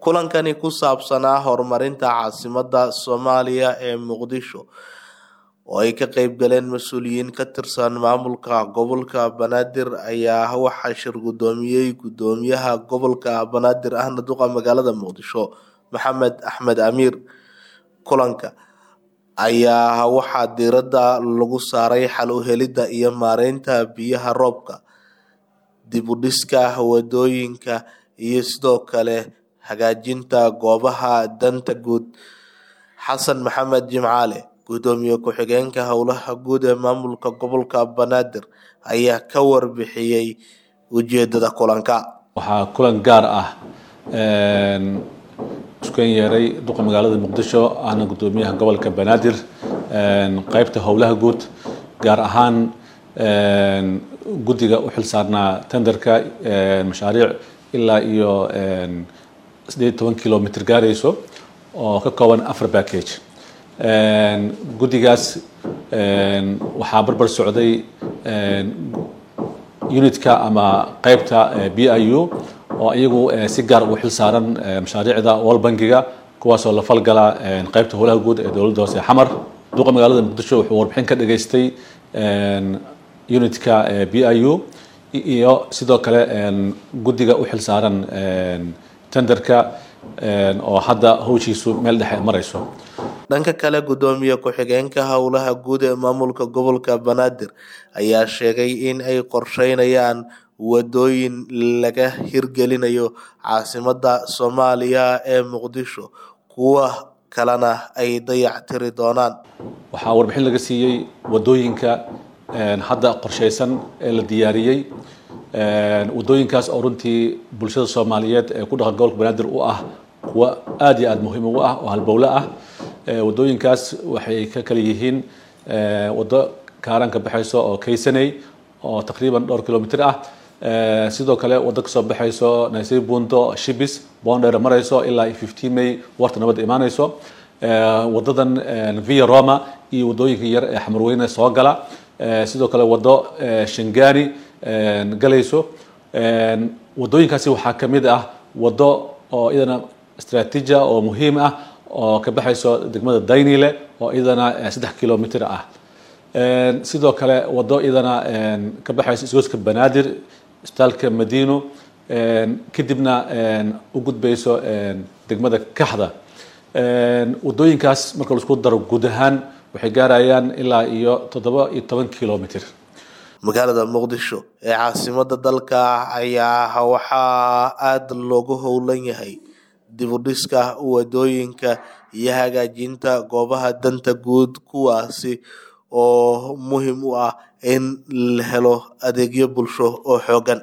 kulankani ku saabsanaa horumarinta caasimadda soomaaliya ee muqdisho oo ay ka qeyb galeen mas-uuliyiin ka tirsan maamulka gobolka banaadir ayaa waxaa shir guddoomiyey guddoomiyaha gobolka banaadir ahna duqa magaalada muqdisho maxamed axmed amiir kulanka ayaa waxaa diiradda lagu saaray xal u helidda iyo maareynta biyaha roobka dib u dhiska wadooyinka iyo sidoo kale hagaajinta goobaha danta guud xasan maxamed jimcaale guddoomiye ku-xigeenka howlaha guud ee maamulka gobolka banaadir ayaa ka warbixiyey ujeedada kulanka waxaa kulan gaar ah iskueen yeeray duqa magaalada muqdisho ahna guddoomiyaha gobolka banaadir qeybta howlaha guud gaar ahaan guddiga u xil saarnaa tenderka mashaariic ilaa iyo sideed toban kilomitr gaarayso oo ka kooban afar package guddigaas waxaa barbar socday unitka ama qeybta b i u oo iyagu si gaar ugu xil saaran mashaariicda wal bankiga kuwaasoo la falgala qeybta howlaha guud ee dowladda hoose xamar duqa magaalada muqdisho wuxuu warbixin ka dhageystay unitka b i u iyo sidoo kale guddiga u xil saaran tenderka oo hadda hawshiisu meel dhexe marayso dhanka kale guddoomiye ku-xigeenka howlaha guud ee maamulka gobolka banaadir ayaa sheegay in ay qorsheynayaan wadooyin laga hirgelinayo caasimadda soomaaliya ee muqdisho kuwa kalena ay dayactiri doonaan waxaa warbixin laga siiyey wadooyinka hadda qorsheysan ee la diyaariyey wadooyinkaas oo runtii bulshada soomaaliyeed ee ku dhaqan gobolka banaadir u ah kuwa aada iyo aada muhiim ugu ah oo halbowle ah wadooyinkaas waxay ka kala yihiin waddo kaaran ka baxayso oo kaysaney oo taqriiban dhowr kilomitr ah sidoo kale waddo kasoo baxayso naysay bundo shibis boondheer marayso ilaa fifteen may warta nabadda imaanayso wadadan via roma iyo wadooyinka yar ee xamarweyne soo gala sidoo kale waddo shangani galayso wadooyinkaasi waxaa ka mid ah waddo oo iyadana istraatiija oo muhiim ah oo ka baxayso degmada daynile oo iyadana saddex kilomitr ah sidoo kale waddo iyadana ka baxayso isgooska banaadir istaalka madino kadibna u gudbayso degmada kaxda wadooyinkaas marka laisku daro guud ahaan waxay gaarayaan ilaa iyo toddoba iyo toban kilomitr magaalada muqdisho ee caasimada dalka ayaa waxaa aada loogu howlan yahay dib u dhiska wadooyinka iyo hagaajinta goobaha danta guud kuwaasi oo muhiim u ah in la helo adeegyo bulsho oo xoogan